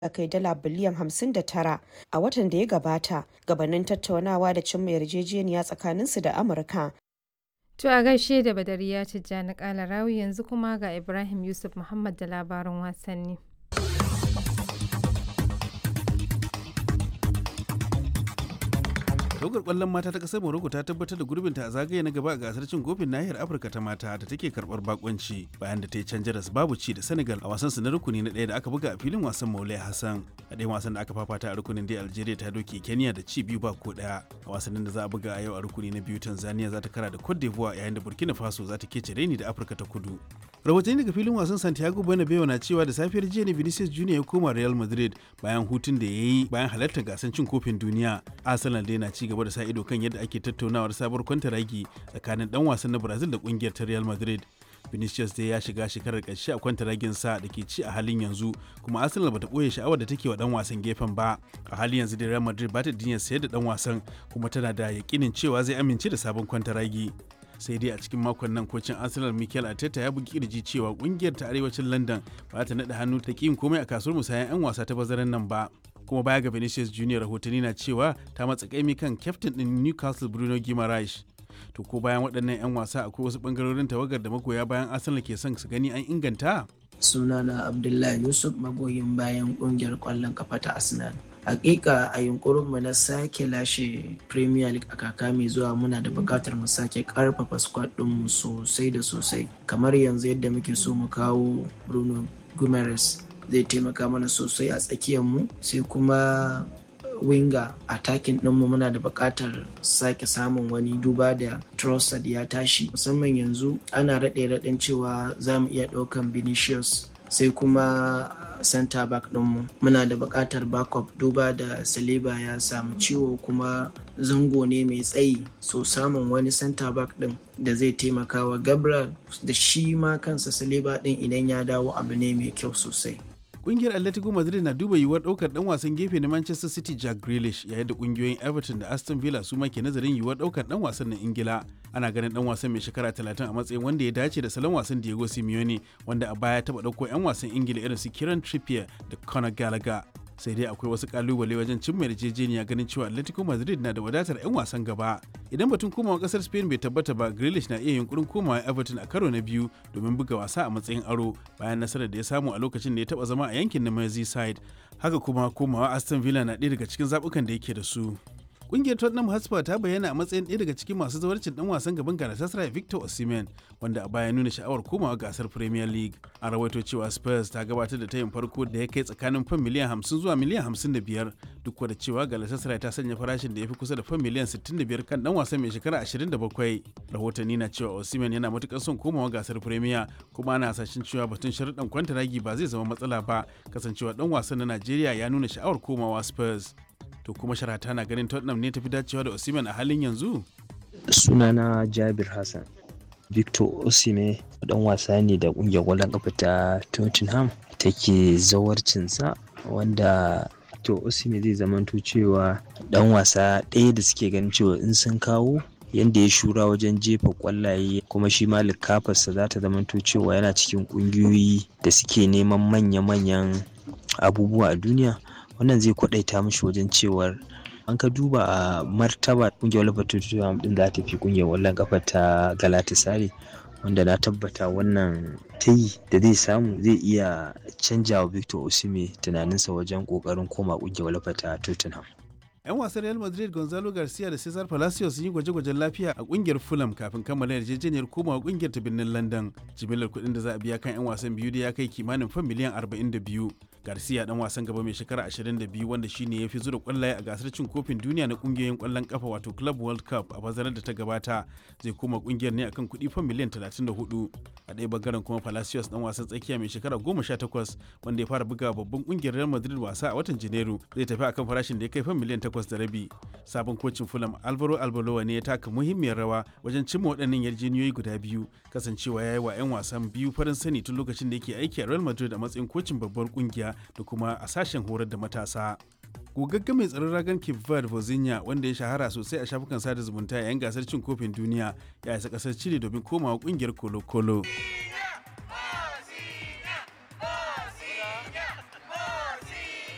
kai dala biliyan 59 a watan da ya gabata gabanin tattaunawa da cimma yarjejeniya tsakaninsu da Amurka. To a gaishe da Badariya Tijjani Kala Rawi yanzu kuma ga Ibrahim Yusuf Muhammad da labarin wasanni. tawagar kwallon mata ta kasar morocco ta tabbatar da gurbinta a zagaye na gaba a gasar cin kofin nahiyar afirka ta mata da take karbar bakonci bayan da ta yi can jaras babu ci da senegal a wasan su na rukuni na ɗaya da aka buga a filin wasan maulai hassan a ɗayan wasan da aka fafata a rukunin dai algeria ta doke kenya da ci biyu ba ko ɗaya a wasannin da za a buga a yau a rukuni na biyu tanzania za ta kara da cote d'ivoire yayin da burkina faso za ta kece reni da afirka ta kudu rahotanni daga filin wasan santiago bernabeu na cewa da safiyar jiya ne vinicius junior ya koma real madrid bayan hutun da ya yi bayan halartar gasar cin kofin duniya arsenal dai na ci gaba da sa ido kan yadda ake tattaunawar sabuwar kwantaragi tsakanin dan wasan na brazil da kungiyar ta real madrid vinicius dai ya shiga shekarar ƙarshe a kwantaragin sa da ke ci a halin yanzu kuma arsenal bata ɓoye sha'awar da take wa dan wasan gefen ba a halin yanzu da real madrid bata dinyar sayar da dan wasan kuma tana da yakinin cewa zai amince da sabon kwantaragi sai dai a cikin makon nan kocin arsenal mikel arteta ya bugi kirji cewa kungiyar ta arewacin london ba ta naɗa hannu ta yin komai a kasuwar musayan 'yan wasa ta bazaran nan ba kuma baya ga vinicius junior rahotanni na cewa ta matsa kaimi kan kyaftin din newcastle bruno guimaraes to ko bayan waɗannan 'yan wasa akwai wasu ɓangarorin tawagar da magoya bayan arsenal ke son su gani an inganta sunana abdullahi yusuf magoyin bayan ƙungiyar ƙwallon kafa ta arsenal hakika a yunkurinmu na sake lashe premier league a kaka mai zuwa muna da bukatar mu sake karfafa squad ɗinmu sosai da sosai kamar yanzu yadda muke so mu kawo bruno guimaraes zai taimaka mana sosai a tsakiyar mu sai kuma winga attacking ɗinmu muna da buƙatar sake samun wani duba da Trossard ya tashi musamman yanzu ana raɗe raɗin cewa za mu iya ɗaukan Vinicius sai kuma center back ɗinmu muna da buƙatar backup duba da Saliba ya samu ciwo kuma zango ne mai tsayi so samun wani center back ɗin da zai taimaka wa Gabriel da shi ma kansa Saliba ɗin idan ya dawo abu ne mai kyau sosai. Kungiyar Atletico Madrid na duba yiwuwar ɗaukar ɗan wasan gefe na Manchester City Jack Grealish yayin da kungiyoyin Everton da Aston Villa su ma ke nazarin yiwuwar ɗaukar ɗan wasan na Ingila. Ana ganin ɗan wasan mai shekara 30 a matsayin wanda ya dace da salon wasan Diego Simeone wanda a baya taɓa ɗauko 'yan wasan Ingila irin su Kieran Trippier da Conor Gallagher. sai dai akwai wasu kalubale wajen cimma yarjejeniya ganin cewa atletico madrid na da wadatar 'yan wasan gaba idan batun komawa kasar spain bai tabbata ba grealish na iya yunkurin komawa everton a karo na biyu domin buga wasa a matsayin aro bayan nasarar da ya samu a lokacin da ya taba zama a yankin na merseyside haka kuma komawa aston villa na ɗaya daga cikin zabukan da yake da su Kungiyar Tottenham Hotspur ta bayyana a matsayin ɗaya daga cikin masu zawarcin ɗan wasan gaban Galatasaray Victor Osimhen wanda a baya nuna sha'awar komawa gasar Premier League. An rawaito cewa Spurs ta gabatar da tayin farko da ya kai tsakanin fan miliyan 50 zuwa miliyan 55 duk da cewa Galatasaray ta sanya farashin da ya fi kusa da fan miliyan 65 kan ɗan wasan mai shekara 27. Rahotanni na cewa Osimhen yana matukar son komawa gasar Premier kuma ana hasashen cewa batun sharuɗan kwantaragi ba zai zama matsala ba kasancewa ɗan wasan na Najeriya ya nuna sha'awar komawa Spurs. to kuma sharata na ganin Tottenham ne tafi dacewa da Osimhen a halin yanzu? Sunana Jabir Hassan. Victor Osimhen dan wasa ne da kungiyar kwallon kafa ta Tottenham take zawarcinsa wanda to Osimhen zai zamanto cewa dan wasa ɗaya da suke ganin cewa in sun kawo yadda ya shura wajen jefa kwallaye kuma shi ma likafarsa za ta zamanto cewa yana cikin kungiyoyi da suke neman manya-manyan abubuwa a duniya wannan zai kwadaita mishi wajen cewar an ka duba a martaba kungiyar walfa tutuwa din za ta fi kungiyar wallon kafa ta galatasaray wanda na tabbata wannan ta yi da zai samu zai iya canja wa victor osime tunaninsa wajen kokarin koma kungiyar walfa ta tottenham 'yan wasan real madrid gonzalo garcia da cesar palacios sun yi gwaje-gwajen lafiya a kungiyar fulham kafin kammala yarjejeniyar komawa kungiyar ta birnin london jimillar kuɗin da za a biya kan 'yan wasan biyu da ya kai kimanin fan miliyan 42 garcia dan wasan gaba mai shekara 22 wanda shine ya fi zura kwallaye a gasar cin kofin duniya na kungiyoyin kwallon kafa wato club world cup a bazarar da ta gabata zai koma kungiyar ne akan kuɗi fan miliyan 34 a ɗaya bangaren kuma palacios dan wasan tsakiya mai shekara 18 wanda ya fara buga babban kungiyar real madrid wasa a watan janairu zai tafi akan farashin da ya kai fan miliyan 8 da rabi sabon kocin fulham alvaro albaloa ne ya taka muhimmiyar rawa wajen cimma waɗannan yarjejeniyoyi guda biyu kasancewa ya yi wa 'yan wasan biyu farin sani tun lokacin da yake aiki a real madrid a matsayin kocin babbar kungiya da kuma a sashen horar da matasa gogagga mai tsaron ragan cape verde vozinha wanda ya shahara sosai a shafukan sada zumunta yayin gasar cin kofin duniya ya isa kasar chile domin komawa kungiyar kolo-kolo